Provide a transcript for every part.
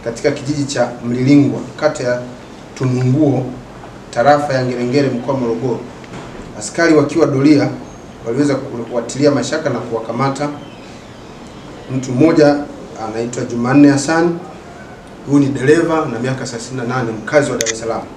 katika kijiji cha Mlilingwa kata ya Tununguo tarafa ya Ngerengere mkoa wa Morogoro. Askari wakiwa doria waliweza kuwatilia mashaka na kuwakamata mtu mmoja anaitwa Jumanne Hassan. Huyu ni dereva na miaka 38 mkazi wa Dar es Salaam,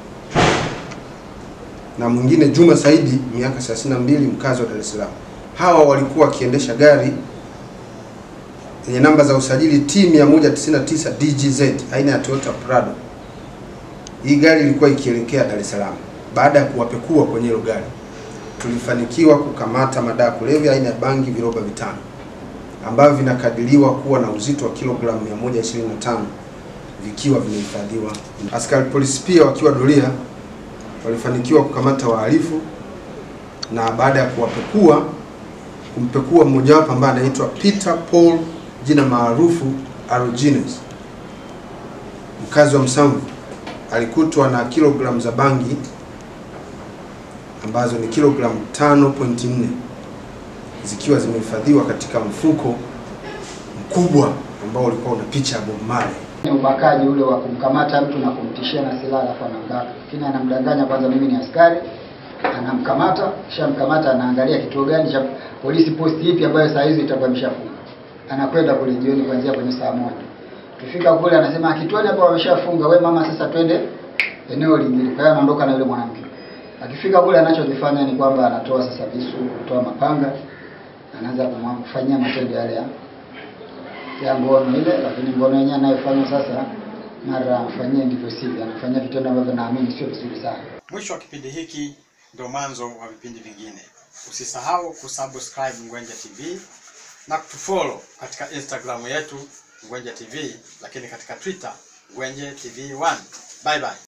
na mwingine Juma Saidi miaka 32 mkazi wa Dar es Salaam. Hawa walikuwa wakiendesha gari yenye namba za usajili T 199 DGZ aina ya Toyota Prado. Hii gari ilikuwa ikielekea Dar es Salaam. Baada ya kuwapekua kwenye hilo gari, tulifanikiwa kukamata madawa kulevya aina ya bangi viroba vitano ambavyo vinakadiriwa kuwa na uzito wa kilogramu 125 vikiwa vimehifadhiwa. Askari polisi pia wakiwa doria walifanikiwa kukamata wahalifu na baada ya kuwapekua kumpekua mmojawapo ambaye anaitwa Peter Paul jina maarufu Arogenes mkazi wa Msamvu alikutwa na kilogramu za bangi ambazo ni kilogramu 5.4 zikiwa zimehifadhiwa katika mfuko mkubwa ambao ulikuwa una picha ya Bob Marley. Ni ubakaji ule wa kumkamata mtu na kumtishia na silaha alafu anambaka. Lakini anamdanganya kwanza, mimi ni askari, anamkamata, kisha mkamata, anaangalia kituo gani cha polisi, posti ipi ambayo saa hizo itakuwa imeshafunga. Anakwenda kule jioni kuanzia kwenye saa moja. Tufika kule anasema kituoni hapo wameshafunga, we mama, sasa twende eneo lingine. Kwa hiyo anaondoka na yule mwanamke. Akifika kule anachokifanya ni kwamba anatoa sasa visu, kutoa mapanga, anaanza kumfanyia matendo yale ya ya ngono ile, lakini ngono yenyewe anayofanya sasa, mara amfanyie ndivyo sivyo, anafanyia vitendo ambavyo naamini sio vizuri sana. Mwisho wa kipindi hiki ndio mwanzo wa vipindi vingine. Usisahau kusubscribe Ngwenje TV na kutufollow katika Instagram yetu Ngwenje TV, lakini katika Twitter Ngwenje TV 1. Bye bye.